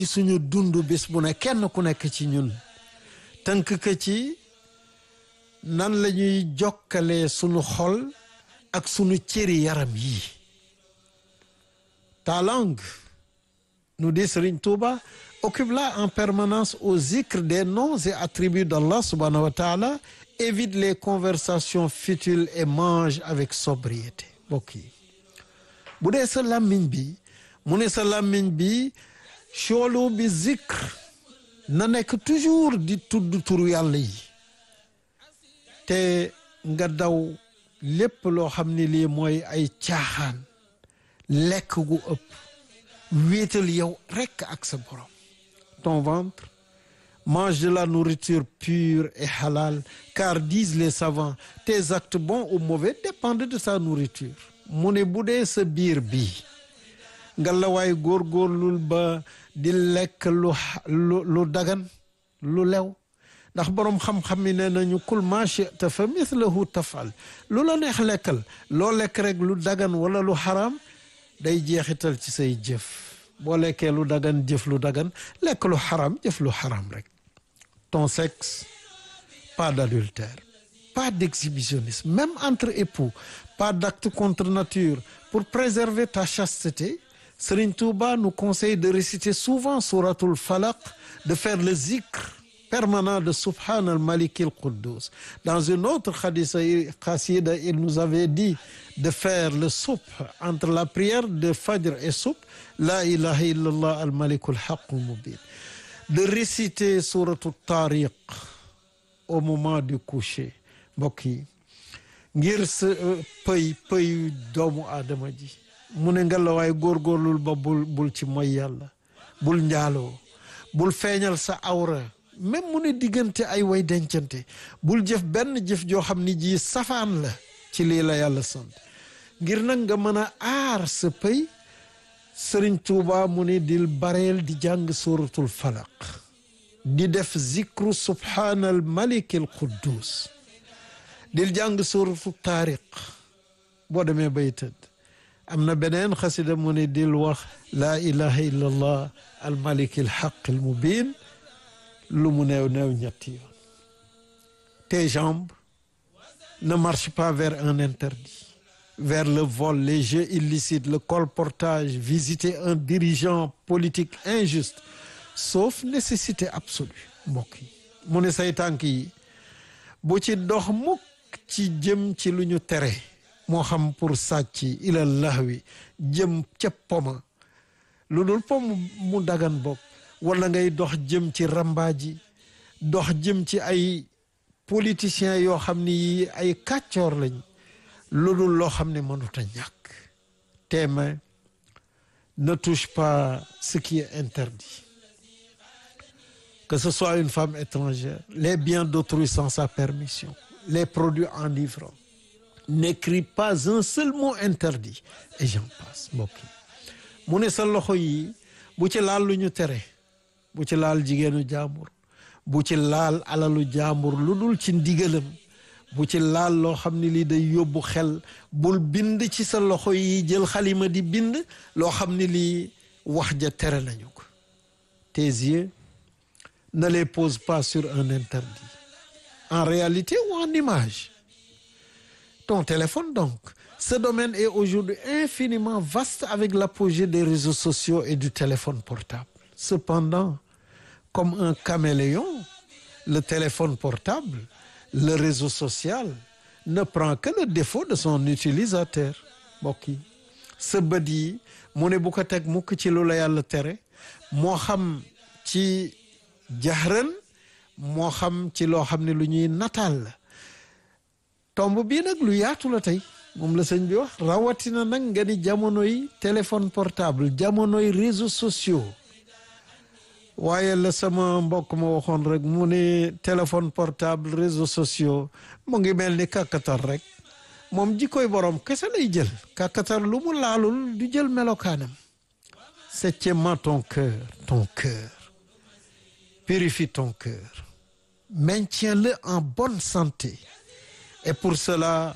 ci suñu dund bis bu ne kenn ku nekk ci ñun tënk ko ci nan la ñuy jokkalee sunu xol ak sunu cëri yaram yi ta langue nous dit Serigne Touba occupe-la en permanence au zikr des noms et attributs d'Allah subhanahu wa ta'ala évite les conversations futiles et mange avec sobriété mbokk yi bu dee sa làmmiñ bi mu ne sa làmmiñ bi choolu bi zikr na nekk toujours di tudd turu yàlla yi te nga daw lépp loo xam ne lii mooy ay caaxaan lekk gu ëpp wéetal yow rekk ak sa borom ton ventre mange de la nourriture pure et halal car disent les savants tes actes bons ou mauvais dépendent de sa nourriture mu ne bu dee sa biir bi nga la waay góorgóorlul ba di lekk lu lu lu dagan lu lew ndax boroom xam-xam yi ne nañu kul ma shi'ta fa mithlahu tafal lu la neex lekkal loo lekk rek lu dagan wala lu xaraam day jeexital ci say jëf boo lekkee lu dagan jëf lu dagan lekk lu xaraam jëf lu xaraam rek ton sexe pas d'adultère pas d'exhibitionnisme même entre époux pas d'acte contre nature pour préserver ta chasteté Serigne Touba nous conseille de réciter souvent souratul falaq de faire le zikr permanent de Subhan al-Malik al-Quddus dans une autre khasida il nous avait dit de faire le subh entre la prière de Fajr et subh la ilaha illallah al-Malik al-Haq al-Mubin de réciter souratul Tariq au moment du coucher mbokk yi ngir sa pëy pëy doomu aadama ji mu ne nga la waaye góorgóorlul ba bul bul ci moy yàlla bul njaaloo bul feeñal sa awra même mu ne diggante ay way dencante bul jëf benn jëf joo xam ni ji safaan la ci lii la yàlla sant ngir nag nga mën a aar sa pëy sëriñ tuuba mu ne dil bareel di jàng suratul falaq di def zikru subhaanal malikil quddus dil jàng suratul taariq boo demee bay tëdd am na beneen xasida mu ne dil wax laa ilaha illa allah al malik al haq al mubin lu mu néew néew ñetti yoon tes jambes ne marchent pas vers un interdit vers le vol les jeux illicites le colportage visiter un dirigeant politique injuste sauf nécessité absolue mbokk yi mu ne say tànk yi bu ci dox mukk ci jëm ci lu ñu tere moo xam pour sàcc ila lahwi jëm ca poma lu dul pom mu dagan bopp wala ngay dox jëm ci rambaaji dox jëm ci ay politiciens yoo xam ni yi ay kàccoor lañ lu dul loo xam ne mënut a ñàkk tes mains ne touche pas ce qui est interdit que ce soit une femme étrangère les biens d'autrui sans sa permission les produits enivrants n'écris pas un seul mot interdit et j'en passe mbokk yi mu ne sa loxo yi bu ci laal lu ñu tere bu ci laal jigéenu jaambur bu ci laal alalu jaambur lu dul ci ndigalam bu ci laal loo xam ne lii day yóbbu xel bul bind ci sa loxo yi jël xalima di bind loo xam ne lii wax ja tere nañu ko tes yeux ne les pose pas sur un interdit en réalité ou en image ton téléphone donc ce domaine est aujourd'hui infiniment vaste avec l'apogée des réseaux sociaux et du téléphone portable cependant comme un caméléon le téléphone portable le réseau social ne prend que le défaut de son utilisateur mbokk yi sa bët yi mu ne bu ko teg mukk ci lu la yàlla tere moo xam ci jaxran moo xam ci loo xam ne lu ñuy nataal la tomb bii nag lu yaatu la tey moom la sëñ bi wax rawatina nag nga di jamonoy téléphone portable jamonoy réseaux sociaux waaye la sama mbokk ma waxoon rek mu ne téléphone portable réseaux sociaux mu ngi mel ni kàkkatar rek moom jikkoy borom kese lay jël kàkkatar lu mu laalul du jël melokaanam septièmement ton cœur ton cœur purifie ton cœur maintiens-le en bonne santé et pour cela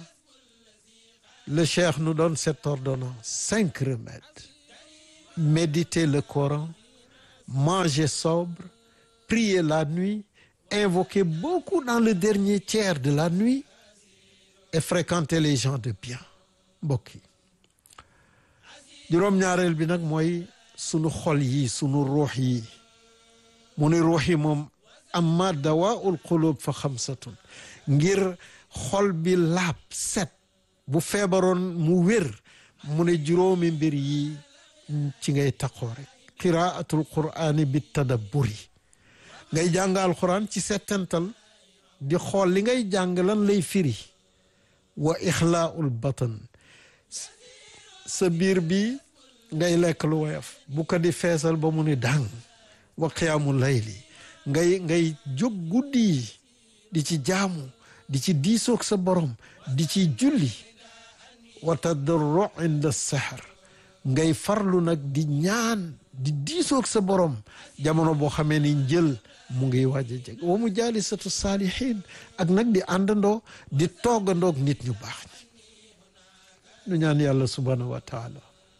le cheikh nous donne cette ordonnance cinq remèdes méditer le Coran manger sobre prier la nuit invoquer beaucoup dans le dernier tiers de la nuit et fréquenter les gens de bien mbokk yi juróom-ñaareel bi nag mooy sunu xol yi sunu ruux yi mu ni ruux yi moom amma dawaul qulub fa xamsatun ngir xol bi laab set bu feebaroon mu wér mu ne juróomi mbir yi ci ngay taqoo rek qiraatul qur'ani bi tadabburi ngay jàng alquran ci settantal di xool li ngay jàng lan lay firi wa ixlaaul batan sa biir bi ngay lekk lu woyof bu ko di feesal ba mu ni dàng wa qiyaamu layli ngay ngay jóg guddi yi di ci jaamu di ci diisoog sa borom di ci julli wa tadarru inda sahar ngay farlu nag di ñaan di diisoog sa borom jamono boo xamee ni njël mu ngi waaj a jeg wa mu jaalisatu saalihin ak nag di àndandoo di toggandoog nit ñu baax ñi nu ñaan yàlla subhanahu wa taala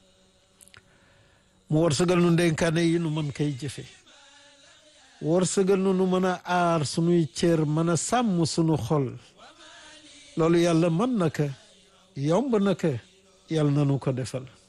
mu wërsëgal nu ndenkaane yi nu mën koy jëfe wërsëgal nu nu mën a aar sunuy cër mën a sàmm sunu xol loolu yàlla mën na ko yomb na ko yàlla na nu ko defal